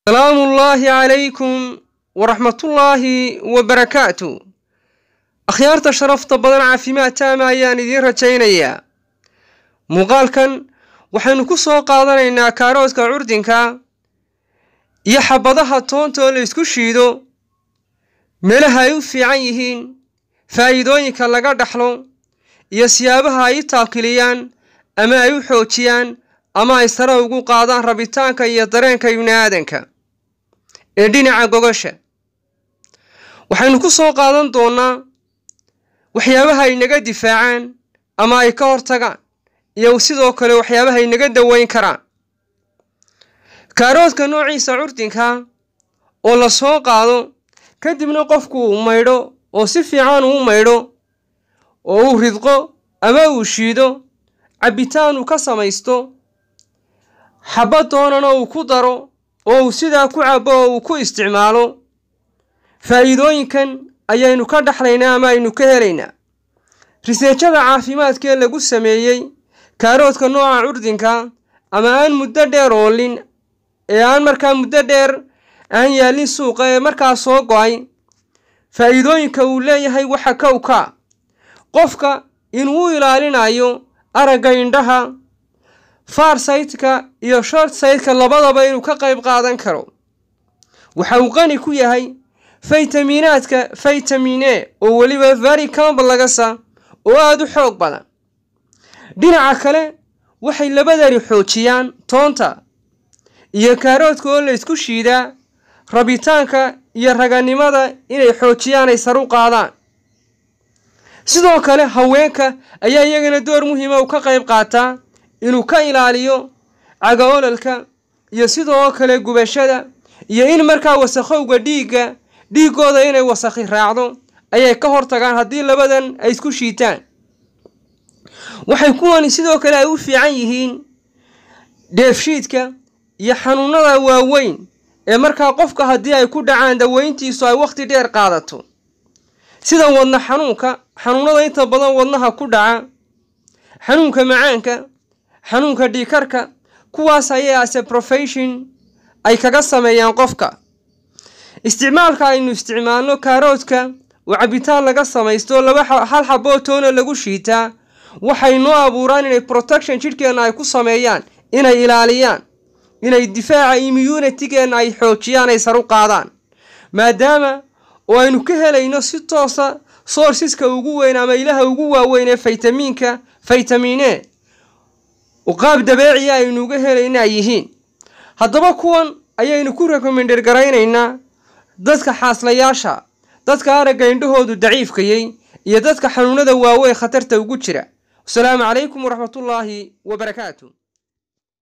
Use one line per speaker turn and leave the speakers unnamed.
salaamu ullaahi calaykum waraxmatullaahi wabarakaatu akhyaarta sharafta badan caafimaad taama ayaan idiin rajaynayaa muuqaalkan waxaynu ku soo qaadanaynaa kaaroodka curdinka iyo xabadaha toonta oo la isku shiido meelaha ay u fiican yihiin faa'iidooyinka laga dhaxlo iyo siyaabaha ay u taakiliyaan ama ay u xoojiyaan ama ay sare ugu qaadaan rabitaanka iyo dareenka ibni aadanka ee dhinaca gogosha waxaynu ku soo qaadan doonnaa waxyaabaha ay naga difaacaan ama ay ka hortagaan iyo sidoo kale waxyaabaha ay naga daweyn karaan kaaroodka noociisa curdinka oo la soo qaado kadibna qofku uu maydho oo si fiican uu maydho oo uu ridqo ama uu shiido cabbitaan uu ka samaysto xabad doonana uu ku daro oo uu sidaa ku cabbo oo uu ku isticmaalo faa'iidooyinkan ayaynu ka dhaxlaynaa ama aynu ka helaynaa riseejada caafimaadkee lagu sameeyey kaaroodka nooca curdinka ama aan muddo dheer oolin ee aan markaa muddo dheer aan yaallin suuqa ee markaa soo go-ay faa'iidooyinka uu leeyahay waxa kowka qofka inuu u ilaalinayo aragga indhaha farsaytka iyo short saytka labadaba inuu ka qayb qaadan karo waxa uu qani ku yahay faytamiinaadka faytamin e oo weliba very combalagasa oo aada u xoog badan dhinaca kale waxay labadani xoojiyaan toonta iyo kaaroodka oo la isku shiidaa rabitaanka iyo raganimada inay xoojiyaan ay sar u qaadaan sidoo kale haweenka ayaa iyagana door muhiima u ka qayb qaataa inuu ka ilaaliyo caga ololka iyo sidoo kale gubashada iyo in markaa wasakhowga dhiigga dhiiggooda inay wasakhi raacdo ayay ka hortagaan haddii labadan ay isku shiitaan waxay kuwani sidoo kale ay u fiican yihiin dheefshiidka iyo xanuunada waaweyn ee markaa qofka haddii ay ku dhacaan daweyntiisu ay wakhti dheer qaadato sida wadna xanuunka xanuunada inta badan wadnaha ku dhaca xanuunka macaanka xanuunka dhiikarka kuwaas ayay ase profession ay kaga sameeyaan qofka isticmaalka aynu isticmaalno kaaroodka oo cabbitaan laga samaysto laba hal xaboo toona lagu shiitaa waxay noo abuuraan inay protection jidhkeenna ay ku sameeyaan inay ilaaliyaan inay difaaca immunitygeenna ay xoojiyaan ay sar u qaadaan maadaama oo aynu ka helayno si toosa sourceska ugu weyn ama ilaha ugu waaweyn ee faytamiinka faytamin e qaab dabeeciya aynuuga helayna ay yihiin haddaba kuwan ayaynu ku rekomender garaynaynaa dadka xaaslayaasha dadka aragga indhahoodu daciifkayey iyo dadka xanuunada waaweyn khatarta ugu jira wasalaamu calaykum waraxmatullaahi wabarakaatu